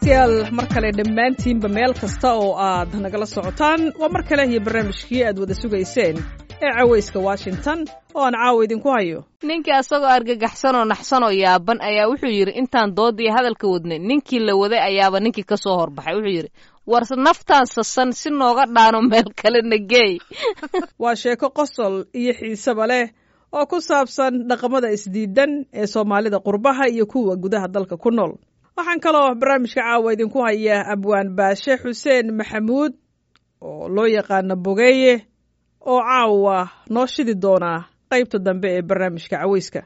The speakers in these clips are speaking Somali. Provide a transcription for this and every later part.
dhegaystayaal mar kale dhammaantiinba meel kasta oo aad nagala socotaan waa mar kale iyo barnaamijkii aad wada sugayseen ee cawayska washington oo aan caawa idinku hayo ninkii asagoo argagaxsan oo naxsan oo yaaban ayaa wuxuu yidhi intaan doodii hadalka wadnay ninkii la waday ayaaba ninkii ka soo horbaxay wuxuu yidhi war naftaan sasan si nooga dhaano meel kale nageey waa sheeko qosol iyo xiiseba leh oo ku saabsan dhaqamada isdiidan ee soomaalida qurbaha iyo kuwa gudaha dalka ku nool waxaan kaloo barnaamijka caawa idinku hayaa abwaan baashe xuseen maxamuud oo loo yaqaano bogeeye oo caawa noo shidi doonaa qaybta dambe ee barnaamijka cawayska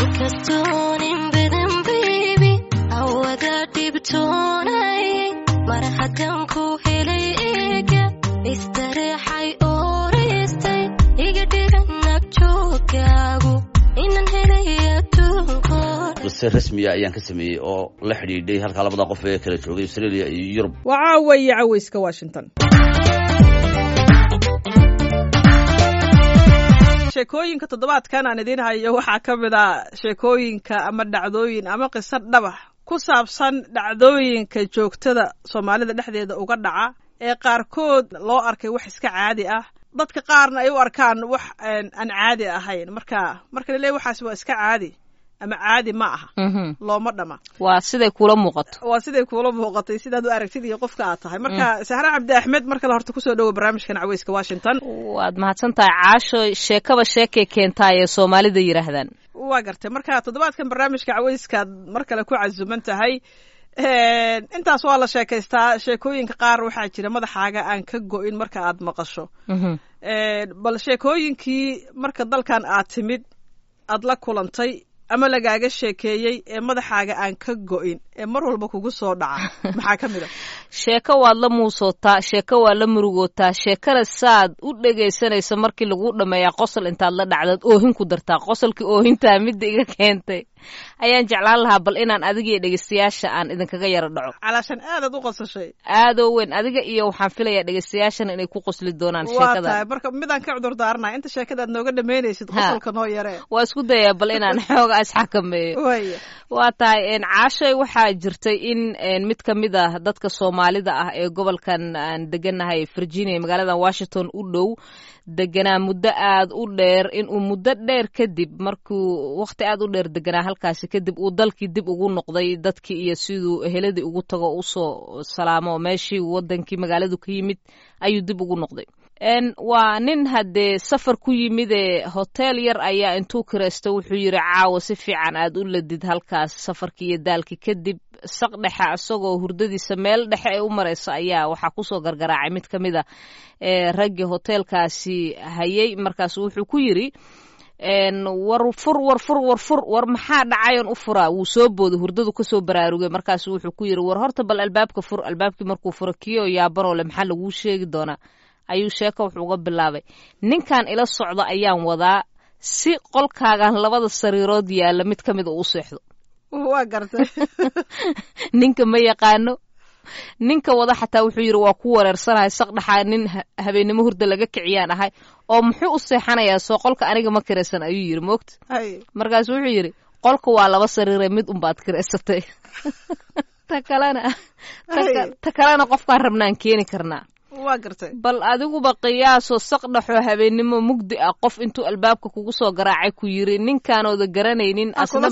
qise rasmiya ayaan ka sameeyey oo la xidhiidhay halkaa labada qof ee kala joogay australia iyo yurub waa caawa iyo cawayska washington sheekooyinka toddobaadkan aan idiin hayo waxaa ka mid a sheekooyinka ama dhacdooyin ama qiso dhabax ku saabsan dhacdooyinka joogtada soomaalida dhexdeeda uga dhaca ee qaarkood loo arkay wax iska caadi ah dadka qaarna ay u arkaan wax aan caadi ahayn marka marka la leey waxaas waa iska caadi ama caadi ma aha looma dhama waa siday kula muuqato waa siday kuula muuqatay sidaad u aragtid iyo qofka aad tahay marka sahre cabdi axmed mar kale horta kusoo dhowo barnaamijkan caweyska washington waad mahadsan tahay caasho sheekaba sheekay keentaa ee soomaalida yidhaahdaan waa gartay marka toddobaadkan barnaamijka caweyskaad mar kale ku casuman tahay intaas waa la sheekaystaa sheekooyinka qaar waxaa jira madaxaaga aan ka go-in marka aad maqasho bal sheekooyinkii marka dalkan aad timid aad la kulantay ama lagaaga sheekeeyey ee madaxaaga aan ka go-in ee mar walba kugu soo dhaca maxaa ka mid a sheeko waad la muusootaa sheeko waad la murugootaa sheekana saad u dhegaysanaysa markii lagu dhammeeyaa qosol intaad la dhacdaad oohin ku dartaa qosolkii oohintaa midda iga keentay ayaan jeclaan lahaa bal inaan adiga iyo dhegeystayaasha aan idinkaga yaro dhaco calaashan aadaad u qosashay aadoo weyn adiga iyo waxaan filayaa dhegeystayaashana inay ku qosli doonaan waa sheekada tahay marka midaan ka cudur daaranaa inta sheekadaad nooga dhamaynaysid qosolka noo yaree waa isku dayaa bal inaan xooga isxakameeyo waya waa tahay caashay waxaa jirtay in mid ka mid ah dadka soomaalida ah ee gobolkan aan deganahay virginia magaalada washington u dhow deganaa muddo aad u dheer inuu muddo dheer kadib markuu waqti aad u dheer deganaa halkaasi kadib uu dalkii dib ugu noqday dadkii iyo siduu eheladii ugu tago usoo salaamo meeshii wadankii magaaladu ka yimid ayuu dib ugu noqday waa nin haddee safar ku yimidee hotel yar ayaa intuu kiraysto wuxuu yidhi caawa si fiican aad u ladid halkaas safarkii iyo daalkii kadib saq dhexe isagoo hurdadiisa meel dhexe ay u marayso ayaa waxaa kusoo gargaraacay mid ka mid a ee raggii hoteelkaasi hayay markaas wuxuu ku yidhi war fur war fur war fur war maxaa dhacayon u furaa wuu soo booday hurdadu kasoo baraarugay markaas wuxuu ku yidhi war horta bal albaabka fur albaabkii markuu furo kiyo yaabanoo le maxaa laguu sheegi doonaa ayuu sheeko wuxuu uga bilaabay ninkan ila socda ayaan wadaa si qolkaagan labada sariirood yaalla mid ka mid u seexdo waa gartay ninka ma yaqaano ninka wada xataa wuxuu yidhi waa ku wareersanahay saqdhaxaa nin habeennimo hurda laga kiciyaan ahay oo muxuu u seexanayaa soo qolka aniga ma kiraysan ayuu yidhi moogta markaasu wuxuu yidhi qolka waa laba sariire mid unbaad kiraysatay ta kalena ta kalena qofkaan rabnaan keeni karnaa waa gartay bal adiguba qiyaasoo saqdhaxoo habeennimo mugdi ah qof intuu albaabka kugu soo garaacay ku yiri ninkaanooda garanaynin asna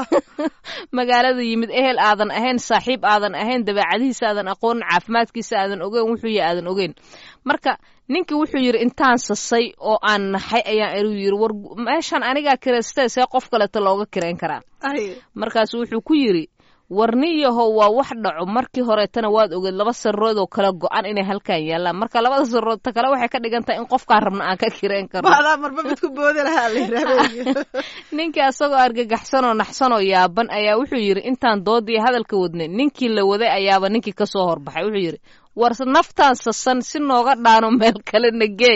magaalada yimid ehel aadan ahayn saaxiib aadan ahayn dabeecadihiisa aadan aqoonin caafimaadkiisa aadan ogeyn wuxuu yahay aadan ogeyn marka ninkii wuxuu yidhi intaan sasay oo aan naxay ayaan eruu yidhi war meeshan anigaa kiraystee see qof kaleeto looga kirayn karaa markaasu wuxuu ku yidhi warniyahow waa wax dhaco markii horeetana waad ogeed laba sarirood oo kala go-an inay halkan yaallaan marka labada sarirood ta kale waxay ka dhigan tahay in qofkaan rabna aan ka kireen karno maadaa marba mid ku boodi lahaa la ninkii asagoo argagaxsan oo naxsan oo yaaban ayaa wuxuu yidhi intaan doodii hadalka wadnay ninkii la waday ayaaba ninkii ka soo horbaxay wuxuu yidhi war naftaan sasan si nooga dhaano meel kale nageey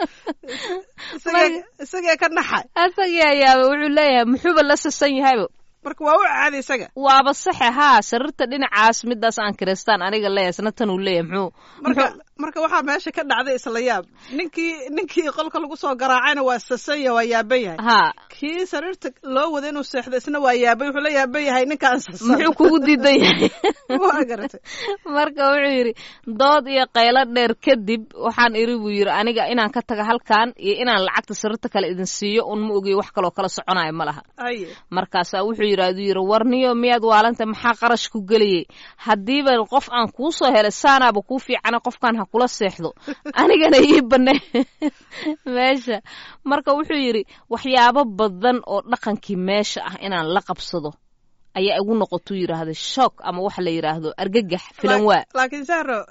isagee ka naxay asagii ayaaba wuxuu leeyahay muxuuba la sasan yahayba marka waa u caadi isaga waaba saxe haa sariirta dhinacaas midaas aan kireystaan aniga leeyahay isna tan uu leeyahay muxuu marka marka waxaa meesha ka dhacday isla yaab ninkii ninkii qolka lagu soo garaacayna waa sasanya waa yaaban yahay haa kii sariirta loo wada inuu seexdo isna waa yaaban wuxuu la yaaban yahay ninkaan sasan muxuu kugu diidan yahay waa garatay marka wuxuu yidhi dood iyo qaylo dheer kadib waxaan iri buu yidhi aniga inaan ka taga halkan iyo inaan lacagta sariirta kale idin siiyo un ma ogiyo wax kaloo kala soconayo ma laha haye markaasaa wuxuu yidhahduu yidhi warniyo miyaad waalanta maxaa qarash ku geliyey haddiiba qof aan kuu soo helay saanaaba kuu fiicana qofkan ha kula seexdo anigana ii bane meesha marka wuxuu yidhi waxyaabo badan oo dhaqankii meesha ah inaan la qabsado ayaa igu noqotuu yidhaahda shock ama waxa la yidhaahdo argagax filan waa laakiin sahro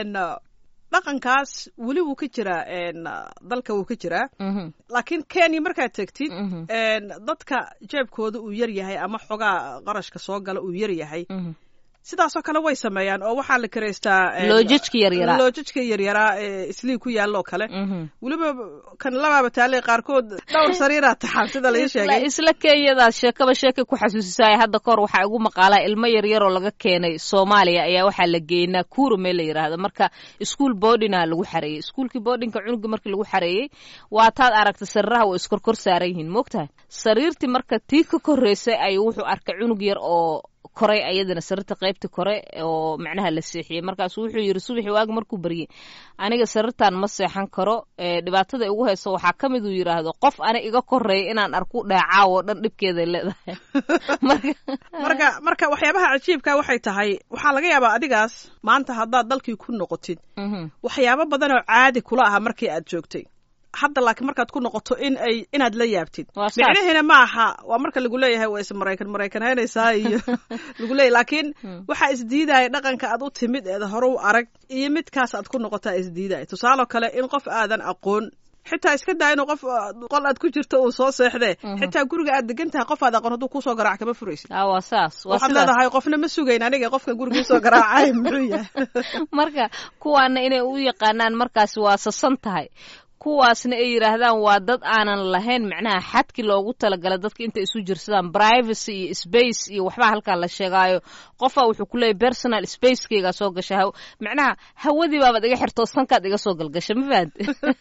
dhaqankaas weli wuu ka jiraa dalka wuu ka jiraa Mhm, laakiin kenya markaad tegtid mhm, dadka jeebkooda uu yar yahay ama xogaa qarashka soo gala uu yar yahay mhm. sidaasoo kale way sameeyaan oo waxaa la karaystaa loojajka yaryaraa loojajka yaryaraa ee islii ku yaalloo kale Mhm. weliba kan labaaba taalay qaarkood dhowr sariiraa taxan sida lai sheegay isla isla kenyadaas sheekaba sheekay ku xasuusisaaya hadda kahor waxaa igu maqaalaa ilmo yaryaroo laga keenay soomaaliya ayaa waxaa la geeyey nakuru meel la yidhaahdo marka iskuol boardinga lagu xareeyey iskuolkii boardinga cunuga markii lagu xareeyey waa taad aragta sariiraha way iskorkor saaran yihiin moogtahay sariirtii marka tii ka koreysay ayuu wuxuu arkay cunug yar oo koray ayadana sariirta qaybta kore oo macnaha la seexiyey markaasu wuxuu yidhi subaxi waagi markuu baryey aniga sariirtan ma seexan karo ee dhibaatada igu hayso waxaa ka mid uu yidhaahdo qof ani iga koreeya inaan arku dheecaawo dhan dhibkeeday leedahay marka marka marka waxyaabaha cajiibka waxay tahay waxaa laga yaabaa adigaas maanta haddaad dalkii ku noqotid Mhm. waxyaabo badan oo caadi kula aha markii aad joogtay hadda laakiin markaad ku noqoto in ay inaad la yaabtid Waa saas. micnaheena ma aha waa marka lagu leeyahay waa is maraykan maraykan haynaysaa iyo lagu leeyahay laakiin waxaa isdiidaya dhaqanka aad u timid eed hore u arag iyo midkaas aad ku noqotaa isdiidaya tusaaloo kale in qof aadan aqoon xitaa iska daa inuu qof uh, qol aad ku jirto uu soo seexdee xitaa guriga aad degan tahay qof aad aqoon hadduu kusoo garaac kama furaysid Ah, waa saas waa waxaad sidaas leedahay qofna ma sugayn aniga qofka guriga soo garaacay muxuu yahay marka kuwaana inay u yaqaanaan markaasi waa sasan tahay kuwaasna ay yidhaahdaan waa dad aanan lahayn macnaha xadki loogu talagalay dadka inta isu jirsadaan privacy iyo space iyo waxbaa halkaa la sheegaayo qofaa wuxuu ku leeyahy personal spacekeygaa soo gasha haw- macnaha hawadii baabaad iga xirtoo sankaad iga soo galgasha ma fahamte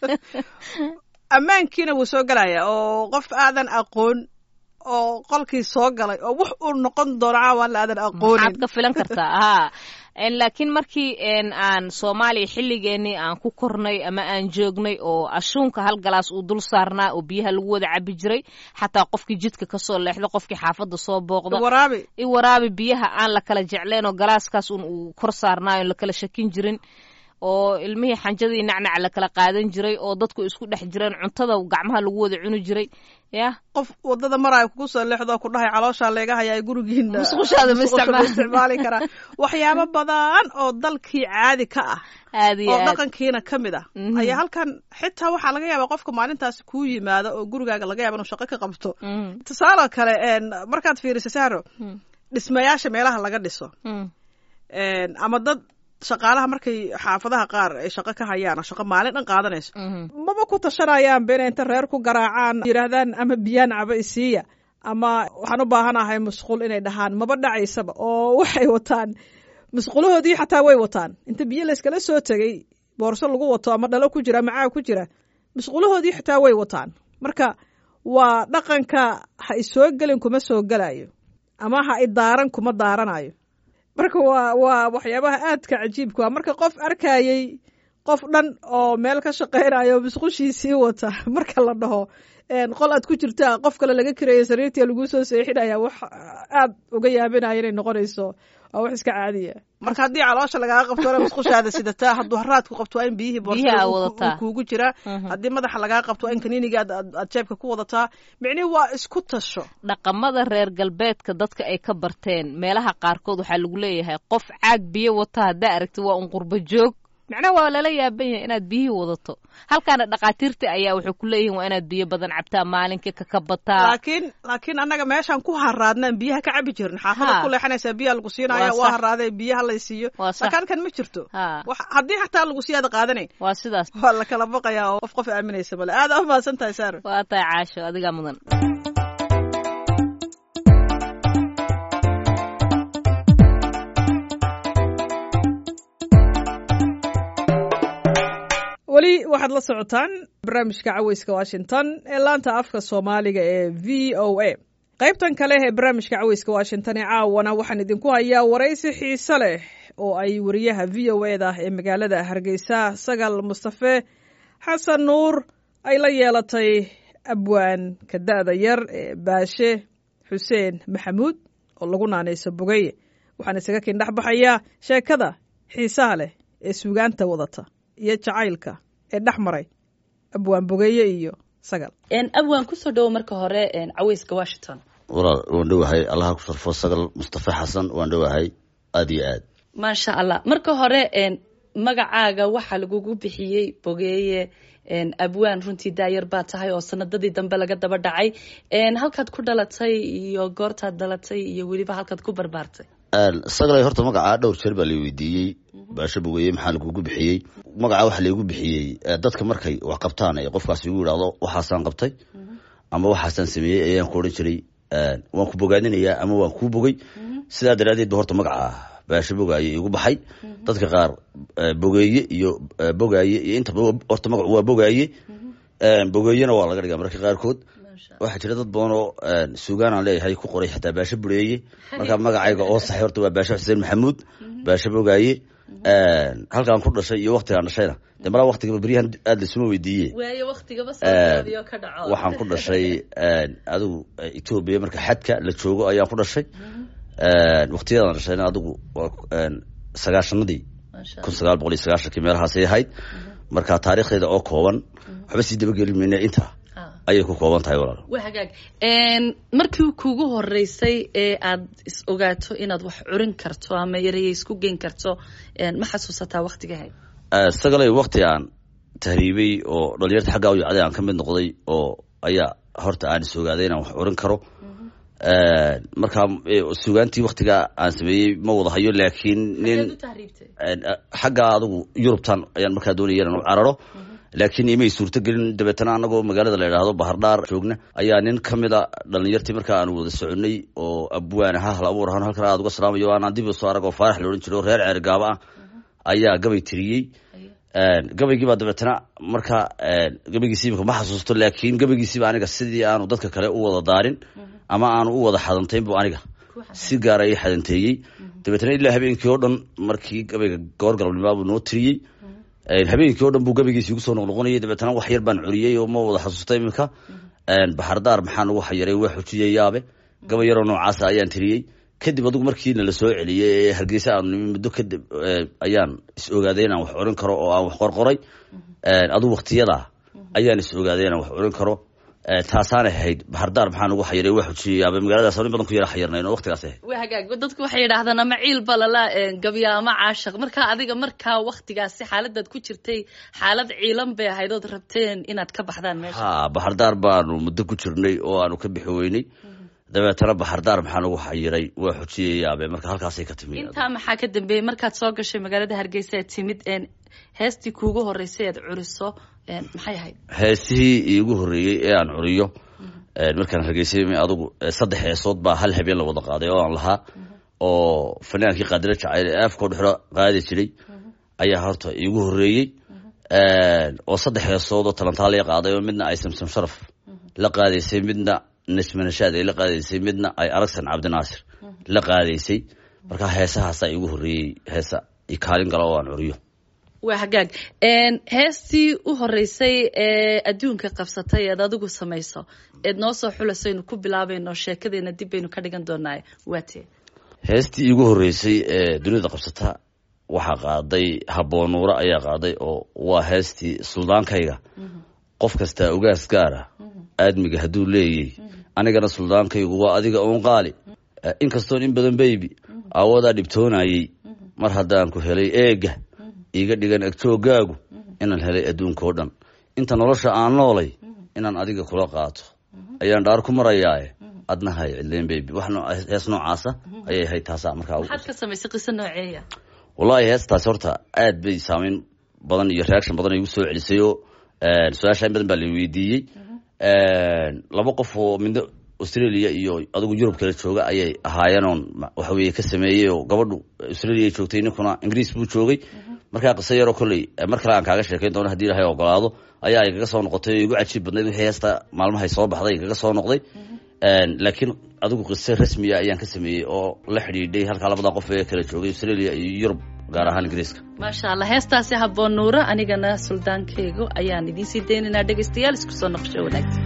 ammaankiina wuu soo gelaya oo qof aadan aqoon oo qolkii soo galay oo wax uu noqon doono caawan aadan maxaad aqoonin ka filan kartaa haa En laakiin markii en aan soomaaliya xilligeenii aan ku kornay ama aan joognay oo ashuunka hal galaas uu dul saarnaa oo biyaha lagu wada cabi jiray xataa qofkii jidka kasoo leexdo qofkii xaafadda soo booqda waraabi i waraabi biyaha aan la kala jecleen oo galaaskaas un uu kor saarnaayo la kala shakin jirin oo ilmihii xanjadii nacnac la kala qaadan jiray oo dadku isku dhex jireen cuntada gacmaha lagu wada cuni jiray ya qof wadada maraayo kugu soo leexdo ku dhahay calooshaa leega hayaa gurigiina Musqushaada ma musqusha isticmaal- isticmaali karaa waxyaabo badan oo dalkii caadi ka ah aad iyo oo aad dhaqankiina ka mid ah Mhm. ayaa halkan xitaa waxaa laga yaabaa qofka maalintaasi kuu yimaado oo gurigaaga laga yaaba inuu shaqo ka qabto Mhm. tusaale kale een, markaad fiiriso sahro Mhm. dhismayaasha meelaha laga dhiso Mhm. een, ama dad shaqaalaha markay xaafadaha qaar ay shaqo ka hayaan oo shaqo maalin dhan qaadanayso Mhm. maba ku tashanayaan been inta reer ku garaacaan yidhaahdaan ama biyaan caba isiiya ama waxaan u baahanahay musqul inay dhahaan maba dhacaysaba oo waxay wataan musqulahoodii xataa way wataan inta biyo layskala soo tegey boorso lagu wato ama dhalo ku jira ama caag ku jira musqulahoodii xataa way wataan marka waa dhaqanka ha isoo gelin kuma soo gelayo ama ha idaaran kuma daaranayo marka waa waa waxyaabaha aadka cajiibka waa marka qof arkayey qof dhan oo meel ka shaqaynayo musqushiisii wata marka la dhaho een, qol aad ku jirtaa qof kale laga kareeya sariirtii lagu soo seexinaya wax aad uga yaabinaya inay noqonayso waa wax iska caadiya marka haddii caloosha lagaaga qabto waa musqushaada sidataa hadduu haraadku qabto waa in biyihii Biyaha boorsa wadataa. kuugu jira Mhm. haddii madaxa lagaa qabto waa in kaniiniga aad- aad aad jeebka ku wadataa micnihi waa isku tasho dhaqamada reer galbeedka dadka ay ka barteen meelaha qaarkood waxaa lagu leeyahay qof caag biyo wata haddaa aragti waa un qurbo joog macnaha waa lala yaaban yahay inaad biyihii wadato halkaana dhaqaatiirta ayaa waxay ku leeyihiin waa inaad biyo badan cabtaa maalinkii kakabataa laakiin laakiin annaga meeshaan ku haraadnaan biyaha ka cabi jirin xaafada Ha. ku leexanaysaa biyaha lagu siinaya Waa waa sax. haraadee biyaha lay siiyo Waa sax. laakiin halkan ma jirto Ha. Wax- haddii xataa lagu siyaada qaadanayn waa sidaas waa la kala baqayaa oo qof qof aaminaysa male aada u mahadsan tahay saaro waa tahay caasho adigaa mudan waxaad la socotaan barnaamijka caweyska washington ee laanta afka soomaaliga ee v o a qaybtan kale ee barnaamijka caweyska washington ee caawana waxaan idinku hayaa waraysi xiise leh oo ay wariyaha v o e da ee magaalada hargeysa sagal mustafe xasan nuur ay la yeelatay abwaanka da-da yar ee baashe xuseen maxamuud oo lagu naanayso bogeye waxaan isaga kin dhex baxayaa sheekada xiisaha leh ee suugaanta wadata iyo jacaylka ee dhex maray abwaan bogeeye iyo sagal abwaan kusoo dhawo marka hore caweyska washington walaal waan dhowahay allaha ku sharfo sagal mustafa xasan waan dhowahay aada iyo aad maasha allah marka hore magacaaga waxaa lagugu bixiyey bogeeye abwaan runtii daayar baa tahay oo sanadadii dambe laga daba dhacay halkaad ku dhalatay iyo goortaad dhalatay iyo weliba halkaad ku barbaartay sagalay horta magacaa dhowr jeer baa la weydiiyey baasho bogeeye maxaa lagugu bixiyey magacaa waxaa laygu bixiyey dadka markay wax qabtaan ee qofkaasi igu yidhaahdo waxaasaan qabtay ama waxaasaan sameeyey ayaan ku odhan jiray waan ku bogaadinayaa ama waan kuu bogay sidaa daraaddeed ba horta magacaa baasho bogaaye igu baxay dadka qaar bogeeye iyo bogaaye iyo intaba horta magacu waa bogaaye bogeeyena waa laga dhigaa mararka qaarkood waxaa jira dad badan oo suugaan aan leeyahay ku qoray xataa baasho bureeye marka magacayga oo saxay horta waa baasho xuseen maxamuud baasho bogaaye halkaan ku dhashay iyo waktigaan dhashayna de malaa waktigaba beryahan aada laisuma weydiiye waxaan ku dhashay adigu etoobiya marka xadka la joogo ayaan ku dhashay waktiyadaan dhashayna adigu sagaashanadii kun sagaal boqol iyo sagaashankii meelahaasay ahayd marka taarikhdeeda oo kooban waxba sii dabageli mayna intaa ayay ku kooban tahay walaal waa hagaag markii kugu horeysay ee aad is ogaato inaad wax curin karto ama ereye isku geyn karto ma xasuusataa waktigahayd sagalay wakti aan tahriibay oo dhalinyarta xaggaa u yacday aan ka mid noqday oo ayaa horta aan is ogaaday inaan wax curin karo markaa sugaantii waktigaa aan sameeyey ma wada hayo laakiin nin xaggaa adigu yurubtan ayaan markaa doonaya inaan u cararo laakiin imay suurto gelin dabeetana anagoo magaalada la idhaahdo bahardhaar joogna ayaa nin ka mida dhalinyartii markaa aan wada soconay oo abwaan aha hal abuur ahaan halkan aad uga salaamayo aanaan dib soo arag oo faarax la odhan jiro reer ceergaaba ah ayaa gabay tiriyey gabaygii baa dabeetana marka gabaygiisiiba ma xasuusto laakiin gabaygiisiiba aniga sidii aanu dadka kale u wada daarin ama aanu u wada xadantayn bu aniga si gaara ii xadanteeyey dabeetana ilaa habeenkii oo dhan markii gabayga goor galabnimaa buu noo tiriyey habeenkii o dhan buu gabaygiisi igu soo noqnoqonayay dabeetana wax yar baan curiyey oo ma wada xasuusta iminka baxardaar maxaa nagu xayiray waa xujiyey yaabe gabay yaroo noocaasa ayaan tiriyey kadib adigu markiina la soo celiyey ee hargeysa aanu nimi muddo kadib ayaan is ogaaday inaan wax curin karo oo aan wax qorqoray adigu waktiyadaa ayaan is ogaaday inaan wax curin karo taasaanay ahayd baxardaar maxaa nagu xayiray waa xujiyey yaabe magaaladaas in badan ku yara xayirnayn oo waktigaas ahayd waa hagaag dadku waxay yidhaahdaan ama ciil balala gabya ama caashaq markaa adiga markaa waktigaasi xaaladaad ku jirtay xaalad ciilan bay ahayd ood rabteen inaad ka baxdaan meesha ha baxardaar baanu muddo ku jirnay oo aanu ka bixi weynay dabeetana baxardaar maxaa nagu xayiray waa xujiyey yaabe marka halkaasay ka timi intaa maxaa ka dambeeyey markaad soo gashay magaalada hargeysa aad timid heestii kuugu horeysay aad curiso maxay ahayd heesihii iigu horreeyey ee aan curiyo markaan hargeysay adugu saddex heesood baa hal habeen la wada qaaday oo aan lahaa oo fanaankii qaadilo jacayl ee afkoo dhexro qaadi jiray ayaa horta iigu horreeyey oo saddex heesood oo talantaaliya qaaday oo midna ay samsam sharaf la qaadaysay midna nasmanashaad ay la qaadaysay midna ay aragsan cabdinaasir la qaadaysay markaa heesahaasaa iigu horreeyey heesa i kaalin gala oo aan curiyo waa hagaag heestii u horeysay ee adduunka qabsatay eed adigu samayso eed noo soo xulasaynu ku bilaabayno sheekadeena dib baynu ka dhigan doonaa waatee heestii iigu horreysay ee dunida qabsata waxaa qaaday haboonuure ayaa qaaday oo waa heestii suldaankayga qof kastaa ugaas gaara aadmiga hadduu leeyay anigana suldaankaygu waa adiga uun qaali inkastoon in badan baybi aawadaa dhibtoonayey mar haddaan ku helay eega iiga dhigan agtoogaagu inaan helay adduunka oo dhan inta nolosha aan noolay inaan adiga kula qaato ayaan dhaar ku marayaae adna hay cidleen baby wax hees noocaasa ayay ahayd taasaa markaa maxaad ka samaysay qiso nooceeya wallaahi heestaasi horta aad bay saameyn badan iyo reaction badan igu soo celisay oo su-aasha in badan baa la weydiiyey laba qof oo midna australia iyo adigu yurub kala jooga ayay ahaayeen oon waxa weye ka sameeyey oo gabadhu australia joogtay ninkuna ingiriis buu joogay markaa qiso yaroo kolley mar kale aan kaaga sheekayn doono hadii ilahay ogolaado ayaa igaga soo noqotay oo igu cajiib badnayd wixii heesta maalmahay soo baxday igaga soo noqday laakiin adigu qiso rasmiya ayaan ka sameeyey oo la xidhiidhay halkaa labada qof ee kala joogay australia iyo yurub gaar ahaan ingiriiska maasha allah heestaasi habboon nuura anigana suldaankeygu ayaan idiin sii daynaynaa dhegaystayaal isku soo noqosho wanaagsan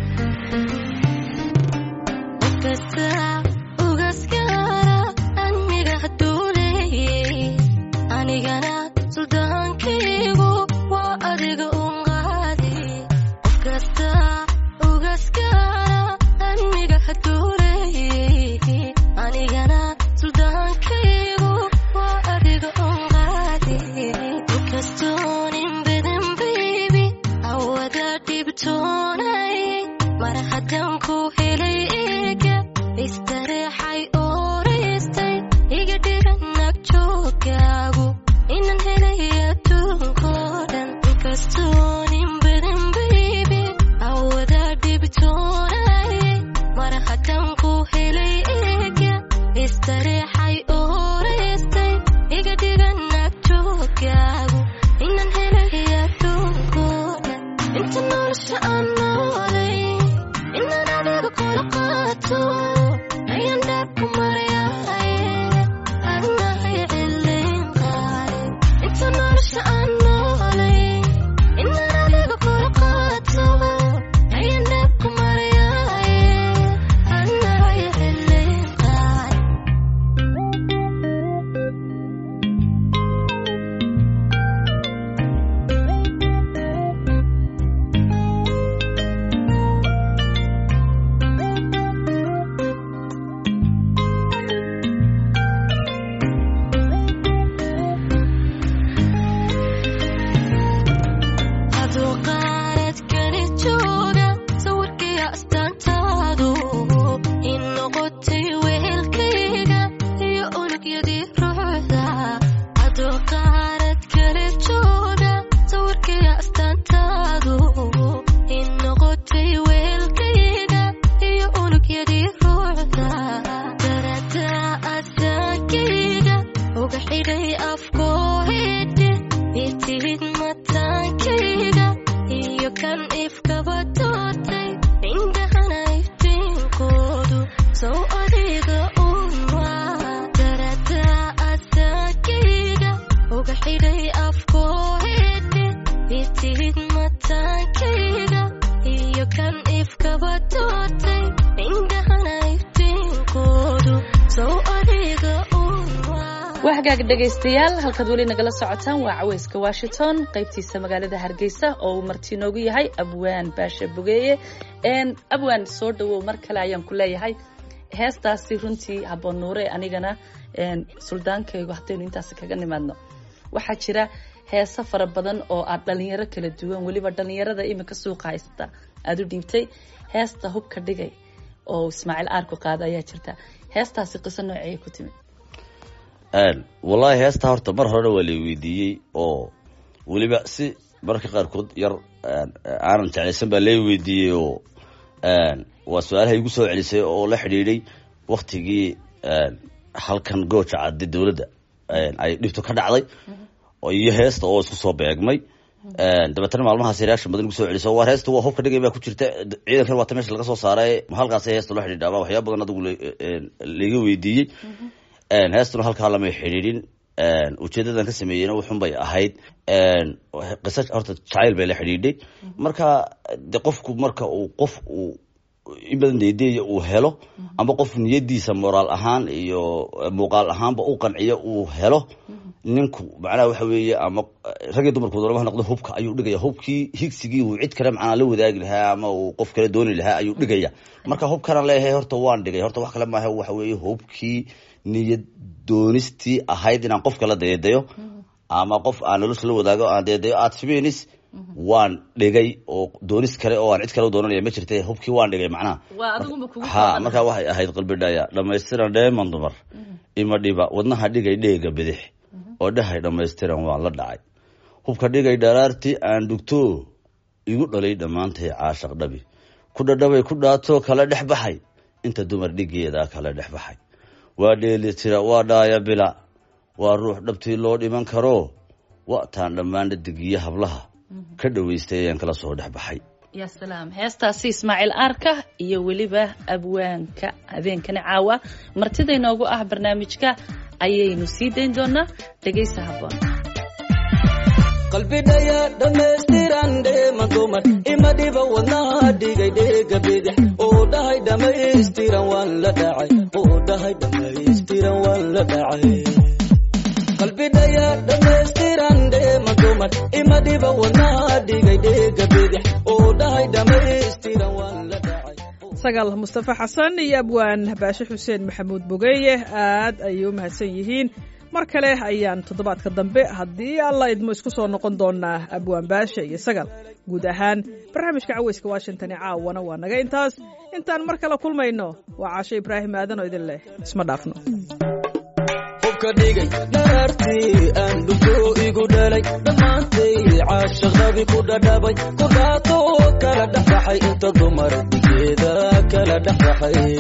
wahagaag dhegaystayaal halkaad weli nagala socotaan waa caweyska washington qaybtiisa magaalada hargeysa oo uu marti inoogu yahay abwaan baasha bogeeye abwaan soo dhawow mar kale ayaan ku leeyahay heestaasi runtii habboon nuure anigana suldaankaygu haddaynu intaasi kaga nimaadno waxaa jira heeso fara badan oo aad dhalinyaro kala duwan weliba dhalinyarada iminka suuqa haysta aada u dhiibtay heesta hubka dhigay oo ismaaciil aarku qaada ayaa jirta heestaasi qiso nooceeya ku timid wallaahi heesta horta mar horena waa lay weydiiyey oo weliba si mararka qaarkood yar aanan jeclaysan baa lay weydiiyey oo waa su-aalaha igu soo celisay oo la xidhiidhay waktigii halkan gooja cadde dowladda ay dhibto ka dhacday iyo heesta oo isku soo beegmay dabeetana maalmahaas reaction badan igu soo celiso waa heesta waa hubka dhigay baa ku jirta ciidankan waata meesha laga soo saaray halkaas heesta loo xidhiidha ama waxyaaba badan adigu laiga weydiiyey heestuna halkaa lamay xidhiidhin ujeedadan ka sameeyeyna wuxun bay ahayd qisa horta jacayl bay la xidhiidhay marka de qofku marka uu qof uu in badan deedeeya uu helo ama qof niyadiisa moraal ahaan iyo muuqaal ahaanba u qanciyo uu helo ninku macnaha waxa weeye ama ragii dumarku doonaba ha noqdo hubka ayuu dhigaya hubkii higsigii uu cid kale macnaa la wadaagi lahaa ama uu qof kale dooni lahaa ayuu dhigaya marka hubkana leeyahay horta waan dhigay horta wax kale maaha waxa weeye hubkii niyad doonistii ahayd inaan qof kala deedayo ama qof aan nolosha la wadaago aan deedayo aad simenis waan dhigay oo doonis kale oo aan cid kale u doonanaya ma jirta hubkii waan dhigay macnaha ha markaa waxay ahayd qalbidhaya dhamaystiran dheeman dumar ima dhiba wadnaha dhigay dheega bidix oo dhahay dhamaystiran waan la dhacay hubka dhigay dharaartii aan dhugto igu dhalay dhammaantay caashaq dhabi ku dhadhabay ku dhaato kala dhex baxay inta dumar dhigeeda kala dhex baxay waa dheeli tira waa dhaaya bila waa ruux dhabtii loo dhiman karo wataan dhammaan dhadigiyo hablaha ka dhoweystay ayaan kala soo dhex baxay ya salaam heestaasi ismaaciil aarka iyo weliba abwaanka habeenkani caawa martida inoogu ah barnaamijka ayaynu sii dayn doonaa dhegaysa habboon qalbidhaya dhammaystiran dheema dumar ima dhiba wadnaha dhigay dheega bidix oo dhahay dhammaystiran waan la dhacay oo dhahay dhammaystiran waan la dhacay qalbidhaya dhammaystiran dheema dumar ima dhiba wadnaha dhigay dheega bidix oo dhahay dhammaystiran waan la dhacay sagaal mustafa xasan iyo abwaan baashe xuseen maxamuud bogeeye aad ayay u mahadsan yihiin mar kale ayaan toddobaadka dambe haddii alla idmo isku soo noqon doonaa abwaan baashe iyo sagal guud ahaan barnaamijka caweyska washington ee caawana waa naga intaas intaan mar kale kulmayno waa caashe ibraahim aadan oo idin leh isma dhaafno hubka dhigay dharartii aan dhulko igu dhalay dhammaantay caashaqdabi ku dhadhabay ku dhaato kala dhexbaxay inta dumar digeeda kala dhexbaxay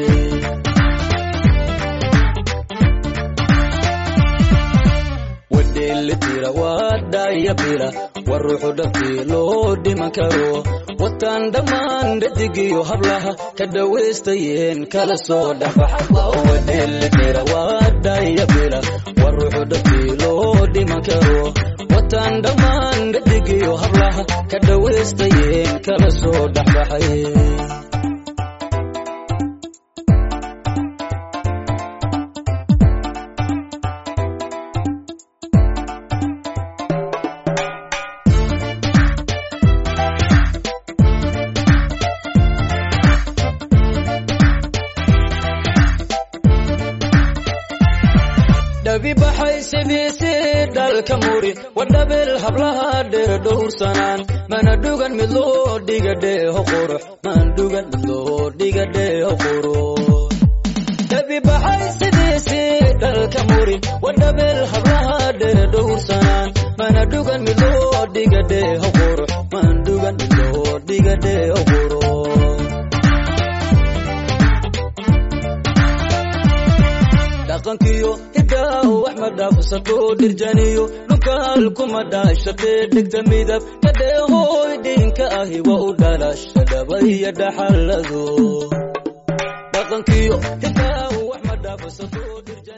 wadheelitira waa dhaya bila war ruuxu dhabtii loo dhiman karo wataan dhammaan dhadigiyo hablaha ka dhawaystayeen kala soo dhexbaxwadheelitira waa dhaya bila war ruuxu dhabtii loo dhiman karo wataan dhammaan dhadigiyo hablaha ka dhawaystayeen kala soo dhexbaxay dhabi baxay sidiisi dhalka muri wadhabil hablaha dheer dhowrsanaan mana dhugan mid loo dhiga dheeho qurux man dhugan mid loo dhiga dheeho qurux dhabi baxay sidiisi dhalka muri wadhabil hablaha dheer dhowrsanaan mana dhugan mid loo dhiga dheeho qurux man dhugan mid loo dhiga dheeho qurux dhaqankiyo hidaaw wax ma dhaafsato dhirjaniyo dhulkaal kuma dhaashaqee dhegta midab kadheehooy dhinka ahi wa u dhalasha dhabaya dhaxalado dhaqankiyo hidaaw wax ma dhaafsato